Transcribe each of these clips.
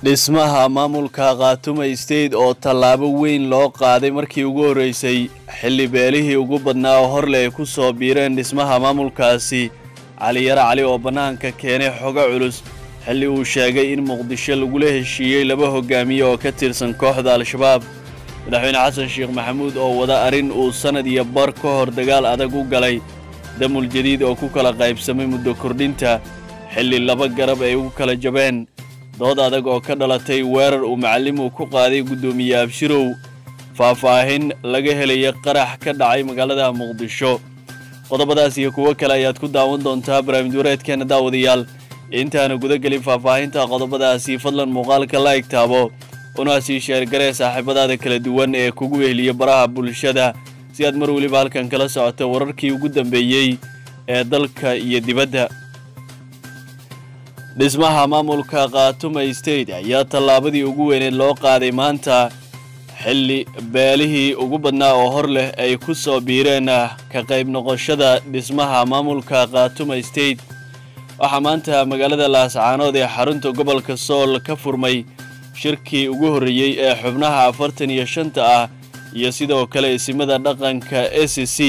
dhismaha maamulka khaatume state oo tallaabo weyn loo qaaday markii ugu horreysay xilli beelihii ugu badnaa oo horle ay ku soo biireen dhismaha maamulkaasi caliyare cali oo bannaanka keenay xogo culus xilli uu sheegay in muqdisho lagula heshiiyey laba hogaamiye oo ka tirsan kooxda al-shabaab madaxweyne xasan sheekh maxamuud oo wada arrin uu sannad iyo bar ka hor dagaal adag u galay damul jadiid oo ku kala qaybsamay muddo kordhinta xilli laba garab ay ugu kala jabeen dood adag oo ka dhalatay weerar uu macallimuu ku qaaday guddoomiye abshirow faahfaahin laga helaya qarax ka dhacay magaalada muqdisho qodobadaas iyo kuwo kale ayaad ku daawan doontaa barnaamij wareedkeena daawadayaal intaana guda gelin faahfaahinta qodobadaasi fadlan muuqaalka la egtaabo una sii sheergaree saaxiibadaada kala duwan ee kugu weheliya baraha bulshada si aad mar weliba halkan kala socoto wararkii ugu dambeeyey ee dalka iyo dibadda dhismaha maamulka khaatume state ayaa tallaabadii ugu weyneed loo qaaday maanta xilli beelihii ugu badnaa oo hor leh ay ku soo biireen ka qayb noqoshada dhismaha maamulka khaatume state waxaa maanta magaalada laascaanood ee xarunta gobolka sool ka furmay shirkii ugu horreeyey ee xubnaha afartan iyo shanta ah iyo sidoo kale isimada dhaqanka a c c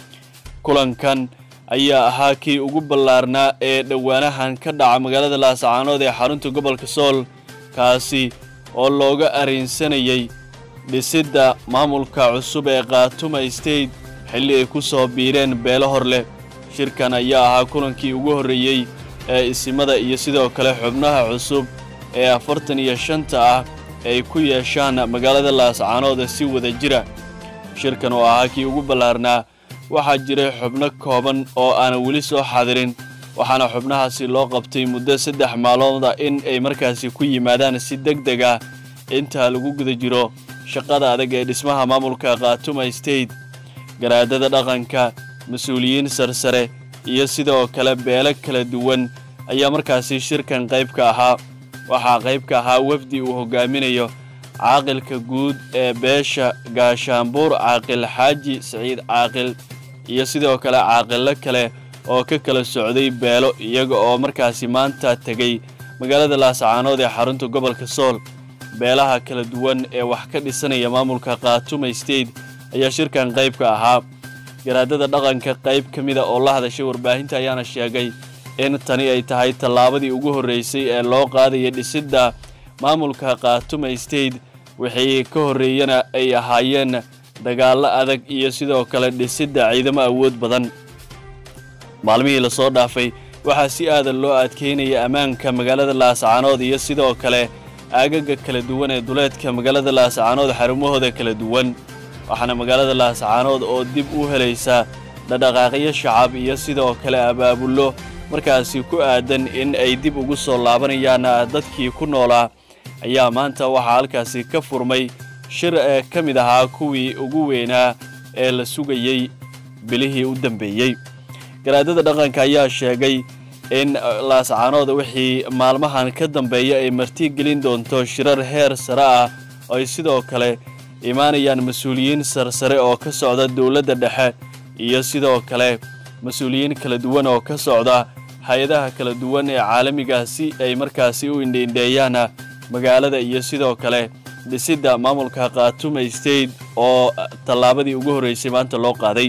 kulankan ayaa ahaa kii ugu ballaarnaa ee dhowaanahan ka dhaca magaalada laascaanood ee xarunta gobolka sool kaasi oo looga arrinsanayay dhisidda maamulka cusub ee khaatume state xilli ay ku soo biireen beelo hor leh shirkan ayaa ahaa kulankii ugu horreeyey ee isimada iyo sidoo kale xubnaha cusub ee afartan iyo shanta ah ay ku yeeshaan magaalada laascaanood si wada jira shirkan oo ahaa kii ugu ballaarnaa waxaa jiray xubno kooban oo aanan weli soo xadirin waxaana xubnahaasi loo qabtay muddo saddex maalooda in ay markaasi ku yimaadaan si deg deg ah intaa lagu guda jiro shaqada adag ee dhismaha maamulka khaatume state garaadada dhaqanka mas-uuliyiin sarsare iyo sidoo kale beelo kala duwan ayaa markaasi shirkan qayb ka ahaa waxaa qayb ka ahaa wafdi uu hogaaminayo caaqilka guud ee beesha gaashaanbuur caaqil xaaji siciid caaqil iyo sidoo kale caaqilo kale oo ka kala socday beelo iyaga oo markaasi maanta tegay magaalada laascaanood ee xarunta gobolka sool beelaha kala duwan ee wax ka dhisanaya maamulka khaatume state ayaa shirkan qayb ka ahaa garaadada dhaqanka qayb ka mida oo la hadashay warbaahinta ayaana sheegay in tani ay tahay tallaabadii ugu horreysay ee loo qaadaya dhisidda maamulka khaatume state wixii ka horreeyana ay ahaayeen dagaallo adag iyo sidoo kale dhisidda ciidamo awood badan maalmihii lasoo dhaafay waxaa si aadan loo adkeynaya ammaanka magaalada laascaanood iyo sidoo kale aagaga kala duwan ee duleedka magaalada laascaanood xarumahooda kala duwan waxaana magaalada laascaanood oo dib u helaysa dhadhaqaaqyo shacab iyo sidoo kale abaabullo markaasi ku aadan in ay dib ugu soo laabanayaan dadkii ku noolaa ayaa maanta waxaa halkaasi ka furmay shir ee ka mid ahaa kuwii ugu weynaa ee la sugayey bilihii u dambeeyey garaadada dhaqanka ayaa sheegay in laascaanood wixii maalmahan ka dambeeya ay marti gelin doonto shirar heer sare ah oo ay sidoo kale imaanayaan mas-uuliyiin sarsare oo ka socda dowladda dhexe iyo sidoo kale mas-uuliyiin kala duwan oo ka socda hay-adaha kala duwan ee caalamiga si ay markaasi u indhiindheeyaan magaalada iyo sidoo kale dhisidda maamulka khaatume state oo tallaabadii ugu horreysay maanta loo qaaday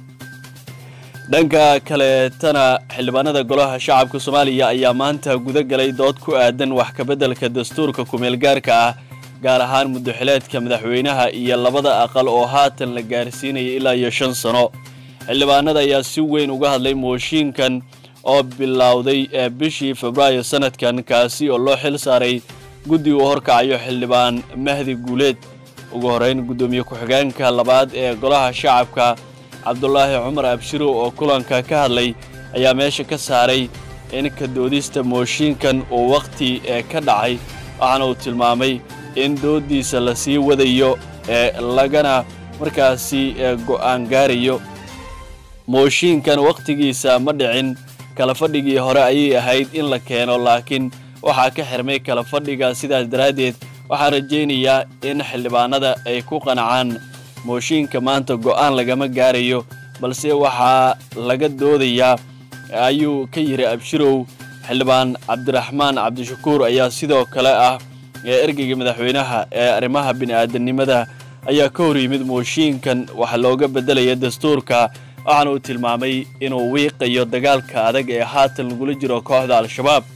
dhanka kaleetana xildhibaanada golaha shacabka soomaaliya ayaa maanta guda galay dood ku aadan wax kabeddelka dastuurka kumeelgaarka ah gaar ahaan muddaxileedka madaxweynaha iyo labada aqal oo haatan la gaarsiinaya ilaa iyo shan sano xildhibaanada ayaa si weyn uga hadlay mooshiinkan oo bilowday ee bishii febraayo sanadkan kaasi oo loo xil saaray guddi uu horkacayo xildhibaan mahdi guuleed ugu horrayn guddoomiye ku-xigeenka labaad ee golaha shacabka cabdulaahi cumar abshirow oo kulanka ka hadlay ayaa meesha ka saaray in ka doodista mooshiinkan uu wakhti ee ka dhacay waxaana uu tilmaamay in dooddiisa la sii wadayo ee lagana markaasi go'aan gaarayo mooshiinkan wakhtigiisa ma dhicin kala fadhigii hore ayay ahayd in la keeno laakiin waxaa ka xirmay kala fadhiga sidaas daraaddeed waxaan rajaynayaa in xildhibaanada ay ku qanacaan mooshiinka maanta go'aan lagama gaarayo balse waxaa laga doodayaa ayuu ka yidhi abshirow xildhibaan cabdiraxmaan cabdishakuur ayaa sidoo kale ah ee ergeyga madaxweynaha ee arrimaha bini'aadanimada ayaa ka hor yimid mooshiinkan waxa looga beddelaya dastuurka waxaana uu tilmaamay inuu wiiqayo dagaalka adag ee haatan lagula jiro kooxda al-shabaab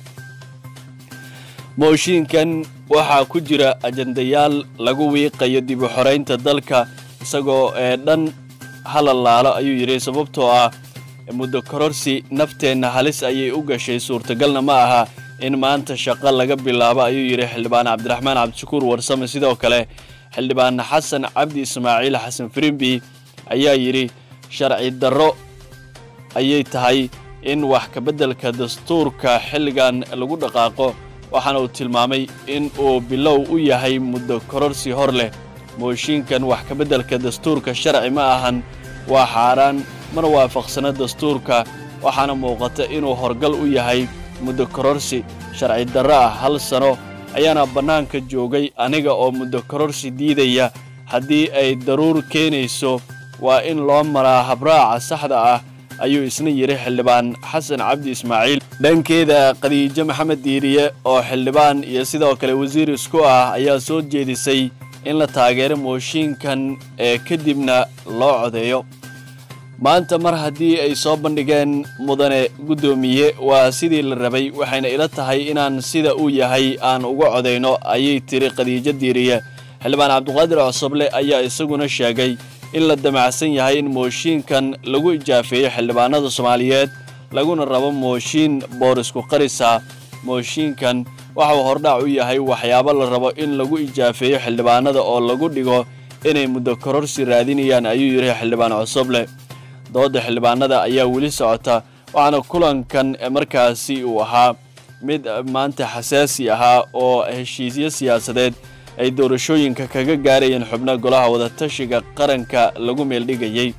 mooshiinkan waxaa ku jira ajandayaal lagu wiiqayo dib u xoraynta dalka isagoo ee dhan halalaalo ayuu yidhi sababtoo ah muddo kororsi nafteenna halis ayay u gashay suurtagalna ma aha in maanta shaqo laga bilaabo ayuu yidhi xildhibaan cabdiraxmaan cabdishakuur warsame sidoo kale xildhibaan xasan cabdi ismaaciil xasan firimbi ayaa yidhi sharci darro ayay tahay in wax kabeddelka dastuurka xilligan lagu dhaqaaqo waxaana uu tilmaamay in uu bilow u yahay muddo kororsi hor leh mooshiinkan wax kabeddelka dastuurka sharci ma ahan waa xaaraan mana waafaqsana dastuurka waxaana muuqata inuu horgal u yahay muddo kororsi sharci darro ah hal sano ayaana bannaanka joogay aniga oo muddo kororsi diidaya haddii ay daruur keenayso waa in loo maraa habraaca saxda ah ayuu isna yidhi xildhibaan xasan cabdi ismaaciil dhankeeda khadiijo maxamed diiriye oo xildhibaan iyo sidoo kale wasiir isku ah ayaa soo jeedisay in la taageero mooshiinkan ee kadibna loo codeeyo maanta mar haddii ay soo bandhigeen mudane guddoomiye waa sidii la rabay waxayna ila tahay inaan sida uu yahay aan uga codayno ayay tiri khadiijo diiriye xildhibaan cabduqaadir cosoble ayaa isaguna sheegay in la damacsan yahay in mooshiinkan lagu ijaafeeyo xildhibaanada soomaaliyeed laguna rabo mooshiin boorisku qarisa mooshiinkan waxauu hordhac u yahay waxyaabo la rabo in lagu ijaafeeyo xildhibaanada oo lagu dhigo inay muddo kororsi raadinayaan ayuu yidhi xildhibaan cosoble dooda xildhibaanada ayaa weli socota waxaana kulankan markaasi uu ahaa mid maanta xasaasi ahaa oo heshiisyo siyaasadeed ay doorashooyinka kaga gaarayeen xubno golaha wadatashiga qaranka lagu meeldhigayey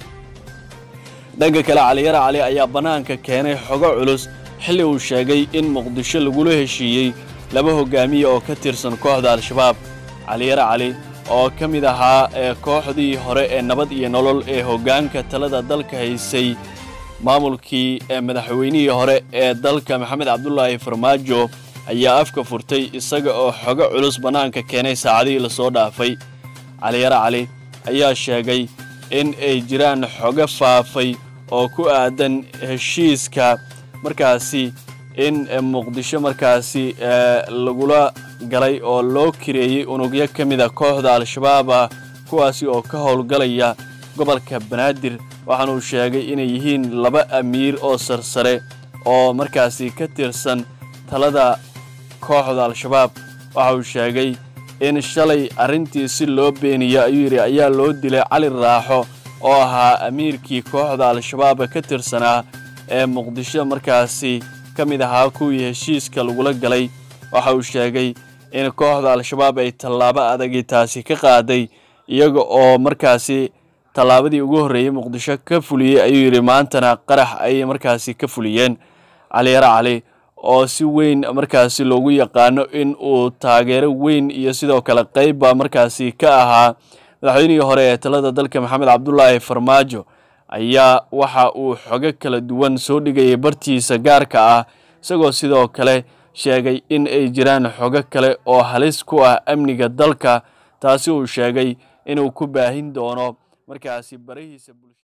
dhanka kale caliyara cali ayaa bannaanka keenay xogo culus xilli uu sheegay in muqdisho lagula heshiiyey laba hogaamiye oo ka tirsan kooxda al-shabaab caliyara cali oo ka mid ahaa ee kooxdii hore ee nabad iyo nolol ee hoggaanka talada dalka haysay maamulkii ee madaxweynihii hore ee dalka maxamed cabdulaahi farmaajo ayaa afka furtay isaga oo xogo culus bannaanka keenay saacadihii lasoo dhaafay caliyara cali ayaa sheegay in ay jiraan xogo faafay oo ku aadan heshiiska markaasi in muqdisho markaasi lagula galay oo loo kireeyey unugyo ka mida kooxda al-shabaab ah kuwaasi oo ka howlgalaya gobolka banaadir waxaanuu sheegay inay yihiin laba amiir oo sarsare oo markaasi ka tirsan talada kooxda al-shabaab waxa uu sheegay in shalay arrintii si loo beeniyo ayuu yidhi ayaa loo dilay cali raaxo oo ahaa amiirkii kooxda al-shabaab ka tirsanaa ee muqdisho markaasi ka mid ahaa kuwii heshiiska lagula galay waxa uu sheegay in kooxda al-shabaab ay tallaabo adagii taasi ka qaaday iyaga oo markaasi tallaabadii ugu horreeyey muqdisho ka fuliyey ayuu yidhi maantana qarax ayay markaasi ka fuliyeen caliyara cali oo si weyn markaasi loogu yaqaano in uu taageero weyn iyo sidoo kale qeybba markaasi ka ahaa madaxweynihii hore ee talada dalka maxamed cabdulaahi farmaajo ayaa waxa uu xogo kala duwan soo dhigayay bartiisa gaarka ah isagoo sidoo kale sheegay in ay jiraan xogo kale oo halis ku ah amniga dalka taasi uu sheegay inuu ku baahin doono markaasi barahiisa